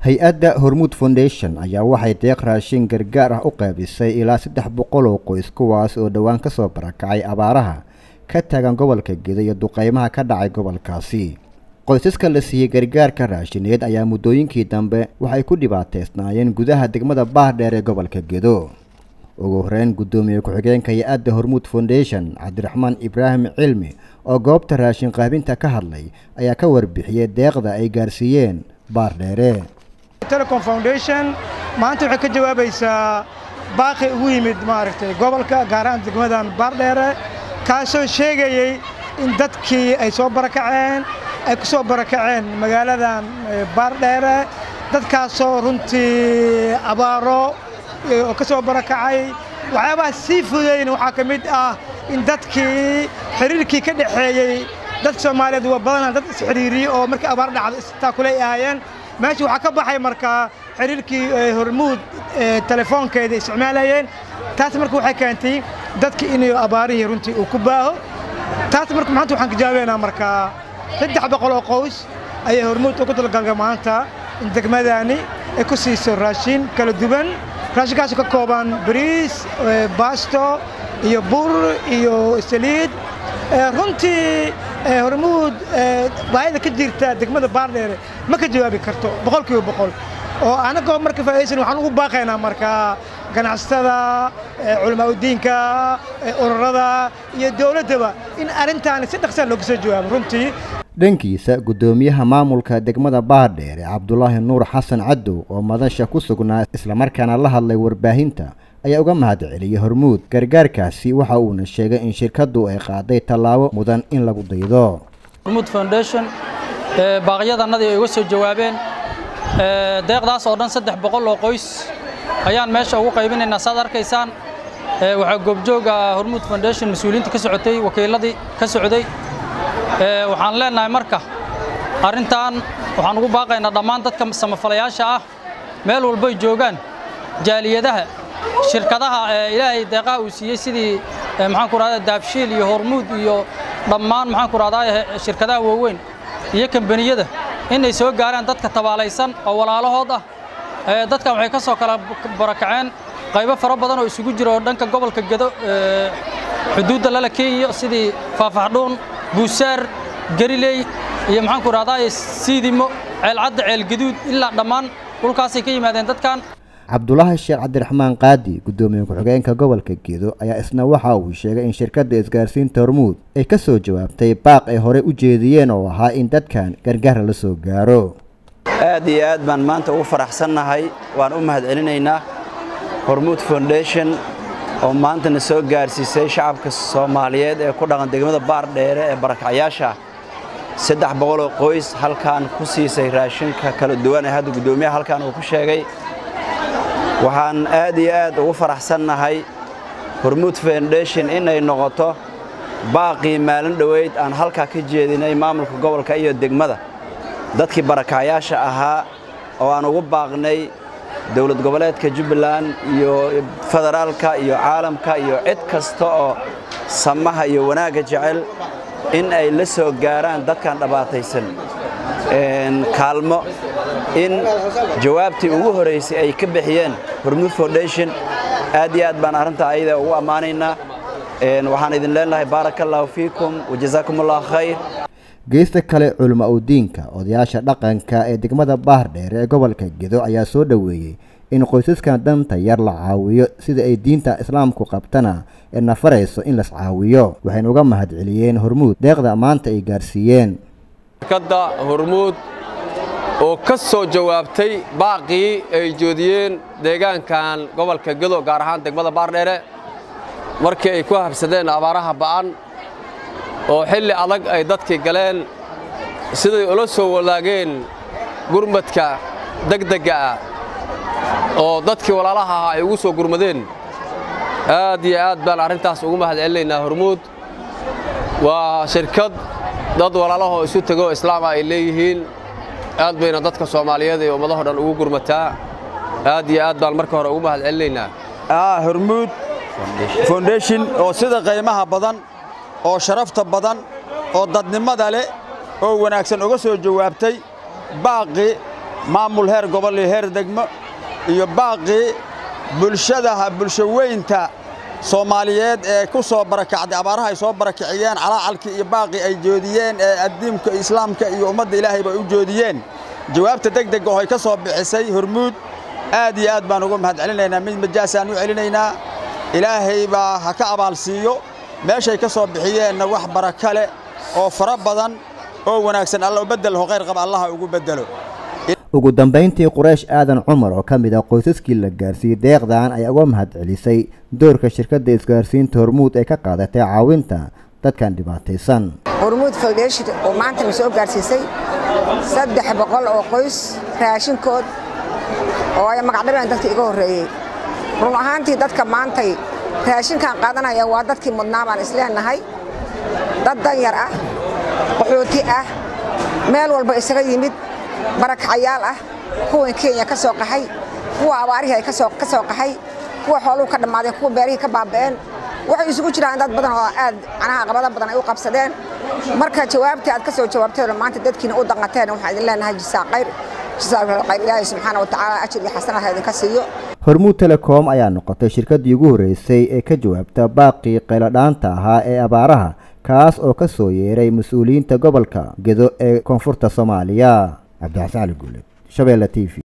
hay-adda hormuud foundation ayaa waxay deeq raashin gargaar ah u qaybisay ilaa saddex boqol oo qoys kuwaas oo dhowaan ka soo barakacay abaaraha ka taagan gobolka gedo iyo duqeymaha ka dhacay gobolkaasi qoysaska la siiyey gargaarka raashineed ayaa muddooyinkii dambe waxay ku dhibaateysnaayeen gudaha degmada baardheer ee gobolka gedo ugu horeyn guddoomiye ku-xigeenka hay-adda hormuud foundation cabdiraxmaan ibraahim cilmi oo goobta raashin qaabinta ka hadlay ayaa ka warbixiyey deeqda ay gaarsiiyeen baardheere telecom foundation maanta waxay ka jawaabaysaa baaqi ugu yimid maaragtay gobolka gaar ahaan degmadan baardheere kaasoo sheegayey in dadkii ay soo barakaceen ay ku soo barakaceen magaaladan baardheere dadkaasoo runtii abaaro oo ka soo barakacay waxyaabaha sii fudayn waxaa ka mid ah in dadkii xiriirkii ka dhexeeyey dadka soomaaliyeed waa badanaa dad isxiriiriyey oo markii abaar dhacdo istaakulay ahaayeen meesha waxaa ka baxay markaa xiriirkii hormuud telefoonkeeda isticmaalayeen taas marka waxay keentay dadki inay abaarihii runtii uu ku baaho taas marka maanta waxaan ka jawaabeynaa markaa saddex boqol oo qoys ayay hormuud ugu dalgalga maanta in degmadani ay ku siiso raashin kala duwan raashinkaasoo ka kooban bariis baasto iyo bur iyo saliid runtii hormuud baahida ka jirta degmada baardheere ma ka jawaabi karto boqolkiiba boqol oo annagoo marka faa'idaysan waxaan ugu baaqaynaa markaa ganacsatada culamaa udiinka ururada iyo dowladdaba in arrintaani si dhaqsaa looga soo jawaabo runtii dhankiisa guddoomiyaha maamulka degmada baardheere cabdulaahi nuur xasan cadow oo madasha ku sugnaa islamarkaana la hadlay warbaahinta ayaa uga mahad celiyey hormuud gargaarkaasi waxa uuna sheegay in shirkaddu ay qaaday tallaabo mudan in lagu daydo hormuud foundation baaqyadannadii ay uga soo jawaabeen deeqdaas oo dhan saddex boqol oo qoys ayaan meesha ugu qaybinaynaa saad arkaysaan waxaa goobjooga hormuud foundation mas-uuliyiinta ka socotay wakiiladii ka socday waxaan leenahay marka arrintan waxaan ugu baaqaynaa dhammaan dadka samafalayaasha ah meel walbay joogaan jaaliyadaha shirkadaha ilaahay deeqaha uu siiyey sidii maxaan ku rahdaa daabshiil iyo hormuud iyo dhammaan maxaan ku rahdaa shirkadaha waaweyn iyo kambaniyada inay soo gaaraan dadka tabaalaysan oo walaalahood ah dadkan waxay ka soo kala barakaceen qaybo fara badan oo isugu jira oo dhanka gobolka gedo xuduudda lala kenya sidii faafaxdhuun buusaar gariley iyo maxaan ku rahdaa siidimo ceelcadda ceelgaduud ilaa dhammaan dhulkaasay ka yimaadeen dadkan cabdulaahi sheekh cabdiraxmaan qaadi guddoomiye ku-xigeenka gobolka gedo ayaa isna waxa uu sheegay in shirkadda isgaarsiinta hormuud ay ka soo jawaabtay baaq ay horey u jeediyeen oo ahaa in dadkan gargaar la soo gaaro aad iyo aad baan maanta ugu faraxsannahay waan u mahadcelinaynaa hormuud foundation oo maantana soo gaarsiisay shacabka soomaaliyeed ee ku dhaqan degmada baardheere ee barakacyaasha saddex boqoloo qoys halkaan ku siisay raashinka kala duwan ee hadda guddoomiyaha halkaan uu ku sheegay waxaan aad iyo aad ugu faraxsannahay hormuud foundation inay noqoto baaqii maalin dhoweyd aan halkaa ka jeedinay maamulka gobolka iyo degmada dadkii barakacyaasha ahaa oo aan ugu baaqnay dowlad goboleedka jubbaland iyo federaalka iyo caalamka iyo cid kasta oo samaha iyo wanaagga jecel in ay la soo gaaraan dadkan dhabaataysan kaalmo in jawaabtii ugu horaysay ay ka bixiyeen hormuud foundation aad iyo aad baan arrintaa ayada ugu ammaanaynaa waxaan idin leenahay baaraka allaahu fiikum wajazaakum allahu khayr geesta kale culimo udiinka odayaasha dhaqanka ee degmada baardheere ee gobolka gedo ayaa soo dhoweeyey in qoysaskan danta yar la caawiyo sida ay diinta islaamku qabtana ee nafarayso in las caawiyo waxayna uga mahad celiyeen hormuud deeqda maanta ay gaarsiiyeen shirkadda hormuud oo ka soo jawaabtay baaqii ay joodiyeen deegaankan gobolka gedo gaar ahaan degmada baardheere markii ay ku habsadeen abaaraha ba'an oo xilli adag ay dadkii galeen siday ula soo wadaageen gurmadka degdegga ah oo dadkii walaalaha ahaa ay ugu soo gurmadeen aad iyo aad baan arrintaas ugu mahad celinaynaa hormuud waa shirkad dad walaalahoo isu tegoo islaama ay leeyihiin aad bayna dadka soomaaliyeed ee ummadaho dhan ugu gurmataa aad iyo aad baan marka hore ugu mahad celinaynaa hormuud foundation oo sida qiimaha badan oo sharafta badan oo dadnimada leh oo wanaagsan uga soo jawaabtay baaqi maamul heer gobol iyo heer degmo iyo baaqii bulshadaha bulsho weynta soomaaliyeed ee ku soo barakacday abaaraha ay soo barakiciyeen calaacalkii iyo baaqii ay joodiyeen ee addiimka islaamka iyo ummadda ilaahayba u joodiyeen jawaabta deg deg oo ay ka soo bixisay hormuud aad iyo aad baan uga mahad celinaynaa mid majaasaan u celinaynaa ilaahay baa ha ka abaalsiiyo meeshay ka soo bixiyeenna wax baraka leh oo fara badan oo wanaagsan alla u beddel ho khayr qaba allaha ugu beddelo ugu dambayntii quraysh aadan cumar oo ka mid ah qoysaskii la gaarsiiyey deeqdan ayaa uga mahad celisay doorka shirkadda isgaarsiinta hormuud ee ka qaadatay caawinta dadkan dhibaataysan hormuud foundation oo maanta na soo gaarsiisay saddex boqol oo qoys raashinkood oo ay magacdhabeen dadka iga horreeyey run ahaantii dadka maantay raashinkan qaadanaya waa dadkii mudnaa baan isleenahay dad danyar ah qaxooti ah meel walba isaga yimid barakacayaal ah kuwan kenya ka soo qaxay kuwa abaarihii ay ka soo qaxay kuwa xooluhu ka dhammaadeen kuwa beerihii ka baaba'een waxay isugu jiraan dad badan oo aad canaha qabada badan ay u qabsadeen marka jawaabtii aad ka soo jawaabteen maanta dadkiina u danqateen waxaan idin leenahay jisaa khayr jisaa khayr ilaahay subxaana wa tacaala ajir iyo xasanaha idinka siiyo hormuud telecom ayaa noqotay shirkaddii ugu horreysay ee ka jawaabta baaqii qayladhaanta ahaa ee abaaraha kaas oo ka soo yeeray mas-uuliyiinta gobolka gedo ee koonfurta soomaaliya cabdixasan cali guuled shabeelle t v